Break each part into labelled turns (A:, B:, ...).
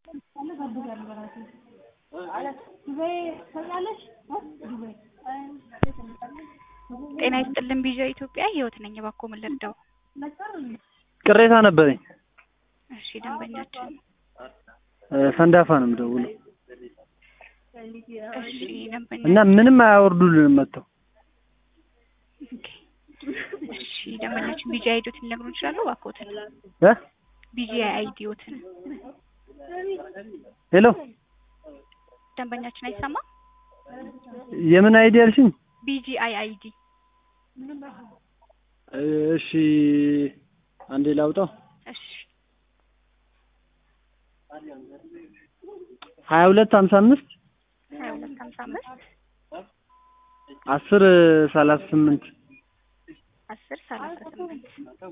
A: ጤና ይስጥልን ቪዥን ኢትዮጵያ ህይወት ነኝ። እባክዎ ምን ልርዳው?
B: ቅሬታ ነበረኝ።
A: እሺ ደንበኛችን
B: ሰንዳፋ ነው የምደውለው
A: እሺ ደንበኛ
B: እና ምንም አያወርዱልንም መጥተው
A: ኦኬ። እሺ ደንበኛችን ቢጂ አይዲዎትን ሊነግሩን ይችላሉ? እባክዎትን
B: እ
A: ቢጂ አይዲዎትን
B: ሄሎ
A: ደንበኛችን አይሰማም?
B: የምን አይዲ ያልሽኝ?
A: ቢጂ አይ አይዲ
B: እሺ አንዴ ላውጣው።
A: እሺ
B: ሀያ ሁለት ሀምሳ አምስት
A: ሀያ ሁለት ሀምሳ አምስት
B: አስር ሰላሳ ስምንት
A: አስር ሰላሳ ስምንት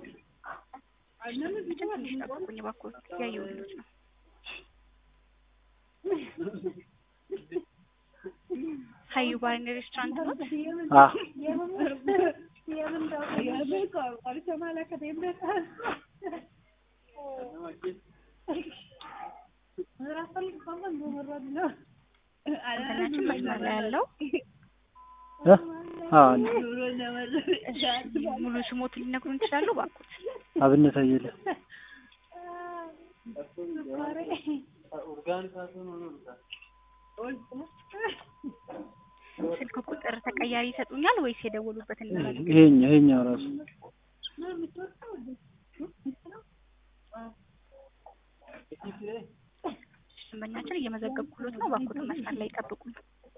A: ትንሽ ጠብቁኝ እባክዎ እያየሁልዎት ነው። ሀዩ ባርና ሬስቶራንት ነው?
B: አ
A: ደንበኛችን መስመር ላይ ያለው
B: እ አ
A: እሺ ሙሉ ስሞትን ሊነግሩን ይችላሉ? እባክዎት
B: አብነት አየለ
A: ስልክ ቁጥር ተቀያሪ ይሰጡኛል ወይስ የደወሉበትን ነው?
B: ይሄኛ ይሄኛው ራሱ
A: ደንበኛችን እየመዘገብኩሎት ነው። እባክዎትን መስመር ላይ ይጠብቁኝ።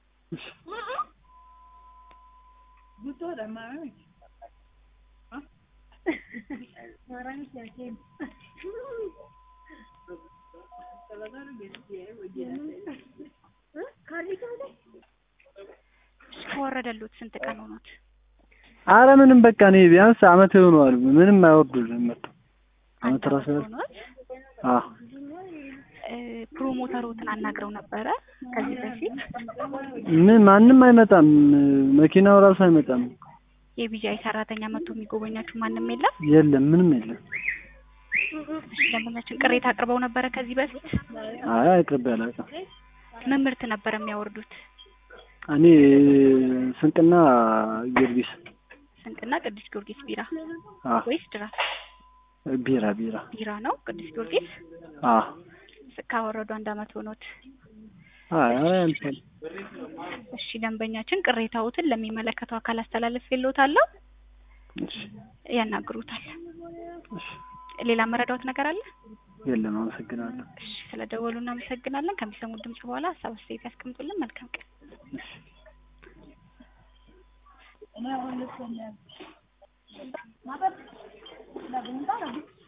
A: ከወረደሎት ስንት ቀን ሆኖት?
B: አረ ምንም በቃ እኔ ቢያንስ አመት ይሆነዋል። ምንም አይወርዱልንም መጥተው አመት ራሱ ያህል
A: ሆኖት
B: አ
A: እ ፕሮሞተሮትን አናግረው ነበረ ከዚህ በፊት
B: ምን ማንም አይመጣም። መኪናው ራሱ አይመጣም።
A: የቢጂአይ ሰራተኛ መጥቶ የሚጎበኛችሁ ማንም የለም?
B: የለም ምንም የለም።
A: እሺ ደንበኛችን ቅሬታ አቅርበው ነበረ ከዚህ በፊት
B: አይ አቅርቤ አላውቅም።
A: ምን ምርት ነበር የሚያወርዱት?
B: እኔ ስንቅና ጊዮርጊስ
A: ስንቅና ቅዱስ ጊዮርጊስ ቢራ
B: አ
A: ወይስ ድራፍት?
B: ቢራ ቢራ
A: ቢራ ነው ቅዱስ ጊዮርጊስ
B: አ
A: ካወረዱ አንድ አመት ሆኖት።
B: አይ አይ አንተን
A: እሺ ደንበኛችን ቅሬታዎትን ለሚመለከተው አካል አስተላልፌልዎታለሁ፣
B: እሺ
A: ያናግሩታል።
B: እሺ
A: ሌላ መረዳዎት ነገር አለ?
B: የለም አመሰግናለሁ።
A: እሺ ስለደወሉ እናመሰግናለን። ከሚሰሙት ድምጽ በኋላ ሀሳብ አስተያየት ያስቀምጡልን። መልካም ቀን።
B: እሺ